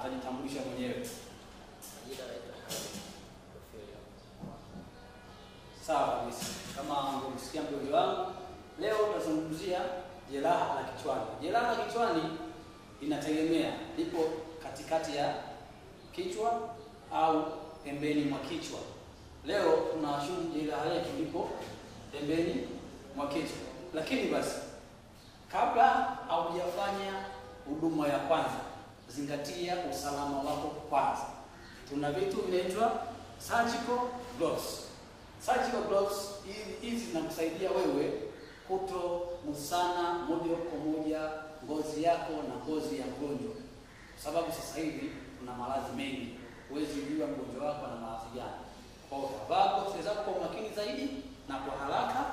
atajitambulisha mwenyewe. Majina naitwa Hamid Ofelia. Sawa kabisa, kama mlivyomsikia mdogo wangu, leo tutazungumzia jeraha la kichwani. Jeraha la kichwani linategemea lipo katikati ya kichwa au pembeni mwa kichwa. Leo tunashuhudia jeraha letu lipo pembeni mwa kichwa, lakini basi kabla haujafanya huduma ya kwanza, zingatia usalama wako kwanza. Tuna vitu vinaitwa surgical gloves. Surgical gloves hizi- hizi zinakusaidia wewe kutomgusana moja kwa moja ngozi yako na ngozi ya mgonjwa, kwa sababu sasa hivi tuna maradhi mengi, huwezi jua mgonjwa wako ana maradhi gani. Kwa hiyo vaa gloves zako kwa umakini zaidi na kwa haraka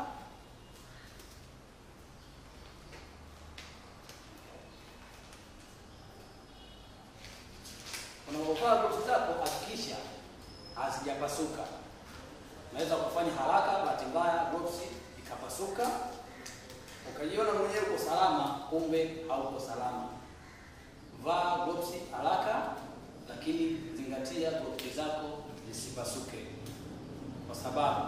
Unapovaa gloves zako hakikisha hazijapasuka. Unaweza kufanya haraka, bahati mbaya gloves ikapasuka, ukajiona mwenyewe uko salama, kumbe hauko salama. Vaa gloves haraka, lakini zingatia gloves zako zisipasuke, kwa sababu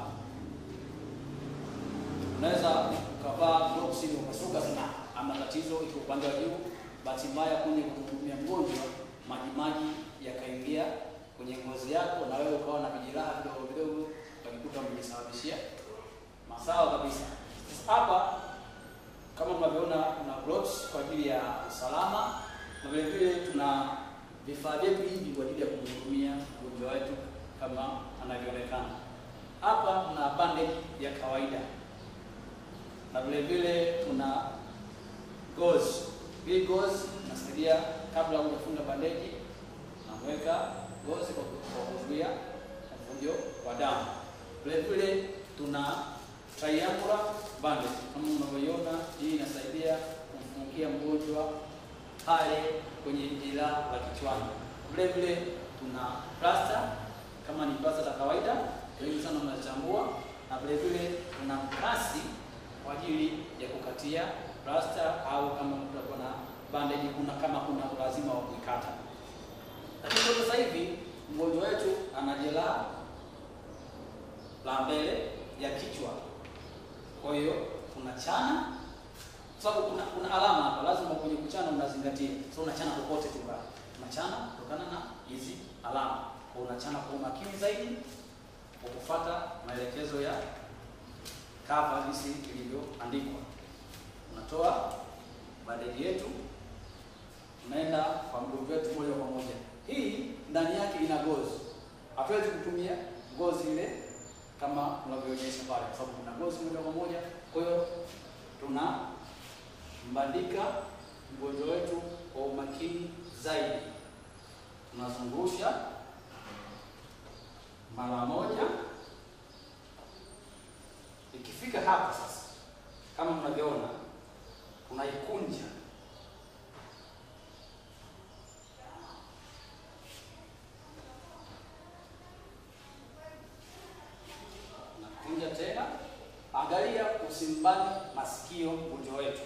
unaweza ukavaa gloves imepasuka sana, ama tatizo iko upande wa juu, bahati mbaya kwenye kumhudumia mgonjwa maji maji yakaingia kwenye ngozi yako, na wewe ukawa na vijeraha vidogo vidogo, ukajikuta umejisababishia masawa kabisa. Sasa hapa kama mnavyoona, kuna gloves kwa ajili ya usalama, na vile vile tuna vifaa vyetu hivi kwa ajili ya kumhudumia mgonjwa wetu kama anavyoonekana hapa. Tuna bandage ya kawaida na vile vile tuna gauze. Hii gauze inasaidia kabla hujafunga bandeji, naweka gauze kwa kwa kuzuia mvujo wa damu. Vile vile tuna triangular bandage kama unavyoiona, hii inasaidia kumfungia mgonjwa pale kwenye jeraha la kichwani. Vile vile tuna plaster kama ni plaster za kawaida, wengi sana mnachambua, na vile vile tuna mkasi kwa ajili ya kukatia plaster au kama kutakuwa na bandage, kuna kama kuna ulazima wa kuikata. Lakini kwa sasa hivi mgonjwa wetu ana jeraha la mbele ya kichwa, kwa hiyo tunachana kwa sababu kuna, kuna alama hapa, lazima kwenye kuchana unazingatia. So unachana popote tu bali unachana kutokana na hizi alama, kwa unachana kwa umakini zaidi kwa kufuata maelekezo ya cover jinsi ilivyoandikwa. Unatoa bandeji yetu, unaenda kwa mgonjwa wetu moja kwa moja. Hii ndani yake ina ngozi, hatuwezi kutumia ngozi ile kama unavyoonyesha pale, kwa sababu kuna ngozi moja kwa moja. Kwa hiyo tuna mbandika mgonjwa wetu kwa umakini zaidi, tunazungusha mara moja. Ikifika hapa sasa, kama mnavyoona, tunaikunja nakunja tena. Angalia usimbane masikio mgonjwa wetu.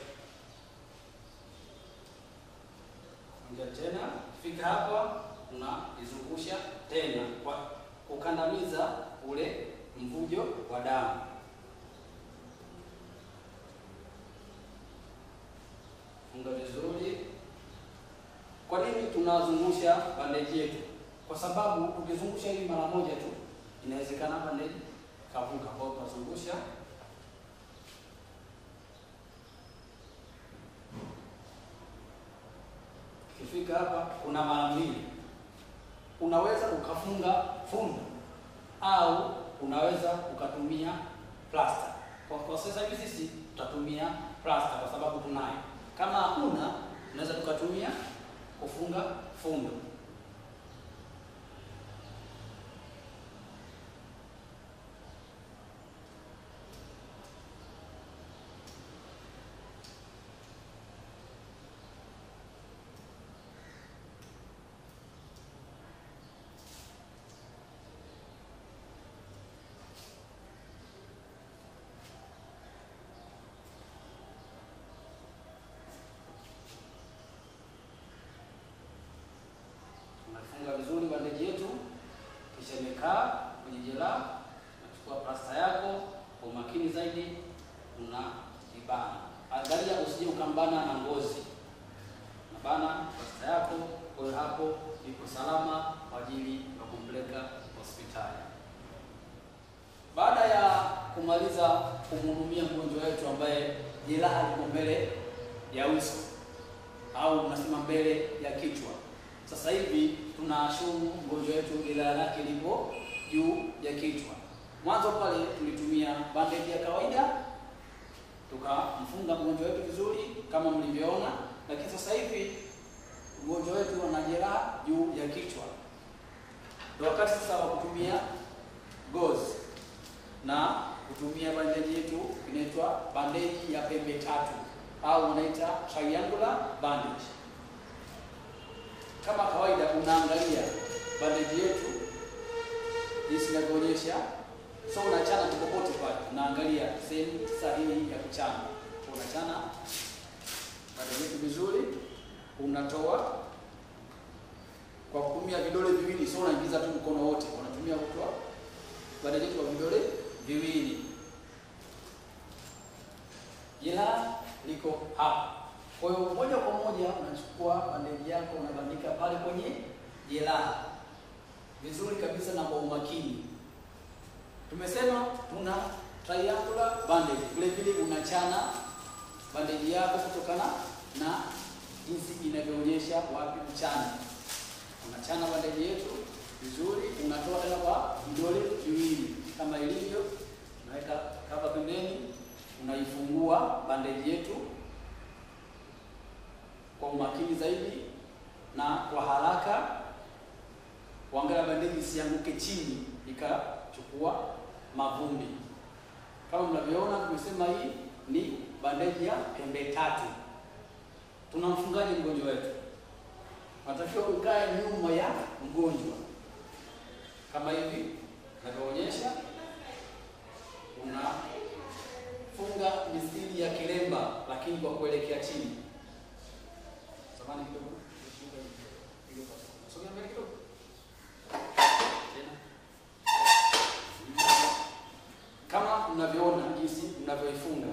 Kunja tena, fika hapa, unaizungusha tena kwa kukandamiza ule mvujo wa damu. Funga vizuri. Kwa nini tunazungusha bandeji yetu? Kwa sababu ukizungusha hii mara moja tu, inawezekana bandeji kavuka. Kwa hiyo tunazungusha Ukifika hapa kuna mara mbili, unaweza ukafunga fundo au unaweza ukatumia plaster. Kwa, kwa sasa hivi sisi tutatumia plaster kwa sababu tunayo. Kama hakuna, unaweza tukatumia kufunga fundo. una ibana. Angalia usije ukambana na ngozi, nabana pasta yako. Kwa hiyo hapo iko salama kwa ajili ya kumpeleka hospitali. Baada ya kumaliza kumhudumia mgonjwa wetu ambaye jeraha liko mbele ya uso au unasema mbele ya kichwa, sasa hivi tunashumu mgonjwa wetu jeraha lake lipo juu ya kichwa. Mwanzo pale tulitumia bandeji ya kawaida tukamfunga mgonjwa wetu vizuri kama mlivyoona, lakini sasa hivi mgonjwa wetu ana jeraha juu ya kichwa, ndio wakati sasa wa kutumia gozi na kutumia bandeji yetu inaitwa bandeji ya pembe tatu au unaita triangular bandage. Kama kawaida, unaangalia bandeji yetu jinsi inavyoonyesha, so unachana tu popote pale, unaangalia sehemu sahihi ya kuchana. Unachana bandeji yetu vizuri, unatoa kwa kutumia vidole viwili, so unaingiza tu mkono wote, unatumia kutoa bandeji yetu kwa vidole viwili. Jeraha liko hapa, kwa hiyo moja kwa moja unachukua bandeji yako unabandika pale kwenye jeraha vizuri kabisa na kwa umakini. Tumesema tuna triangular bandage, vile vile unachana bandeji yako kutokana na jinsi inavyoonyesha wapi kuchana. Unachana bandeji yetu vizuri, unatoa tena kwa vidole viwili kama ilivyo, unaweka hapa pembeni, unaifungua bandeji yetu kwa umakini zaidi na kwa haraka, kuangalia bandeji isianguke chini ikachukua mavumbi. Kama mnavyoona, tumesema hii ni bandeji ya pembe tatu. Tunamfungaje mgonjwa wetu? Natakiwa ukae nyuma ya mgonjwa kama hivi navyoonyesha, unafunga misili ya kilemba, lakini kwa kuelekea chini. Samahani kidogo, sogea mbele kidogo tena, kama mnavyoona jinsi mnavyoifunga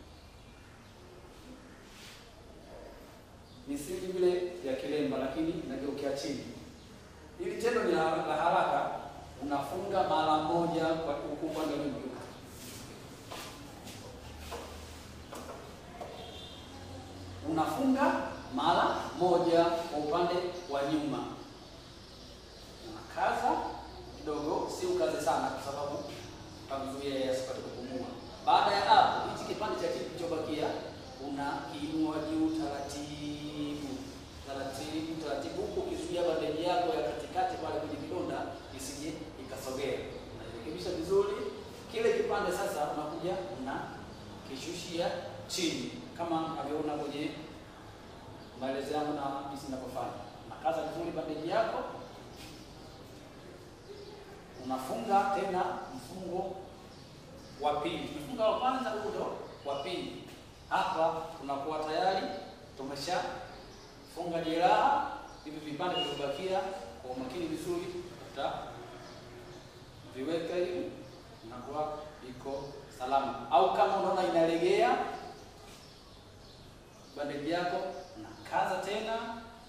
misili vile ya kilemba, lakini inageukia chini. Hili tendo ni la la haraka, unafunga mara moja kwa huku upande wa nyuma. Unafunga mara moja kwa upande wa nyuma, unakaza kidogo, si ukaze sana, kwa sababu kamzuia yeye asipate kupumua. Baada ya hapo, hichi kipande cha chini kilichobakia unakiinua juu taratibu taratibu taratibu, huku ukizuia bandeji yako ya katikati pale kwenye kidonda isije ikasogea. Unajirekebisha vizuri. Kile kipande sasa unakuja unakishushia chini kama unavyoona kwenye maelezo yangu na jinsi ninavyofanya. Unakaza vizuri bandeji yako, unafunga tena mfungo wa pili. Tumefunga wa kwanza, huu ndo wa pili. Hapa tunakuwa tayari tumeshafunga jeraha. Hivi vipande vilivyobakia kwa umakini vizuri, utaviweka hivi, inakuwa iko salama. Au kama unaona inalegea bandeji yako, unakaza tena,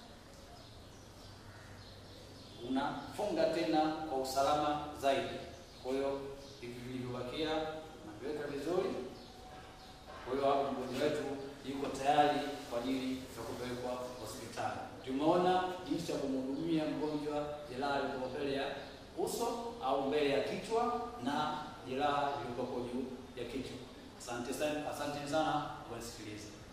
unafunga tena kwa usalama zaidi. Kwa hiyo hivi vilivyobakia unaviweka vizuri. Kwa hiyo hapo mgonjwa wetu yuko tayari kwa ajili ya kupelekwa hospitali. Tumeona jinsi ya kumhudumia mgonjwa jeraha liko mbele ya uso au mbele ya kichwa na jeraha liko juu ya kichwa. Asante sana, asante sana kwa kusikiliza.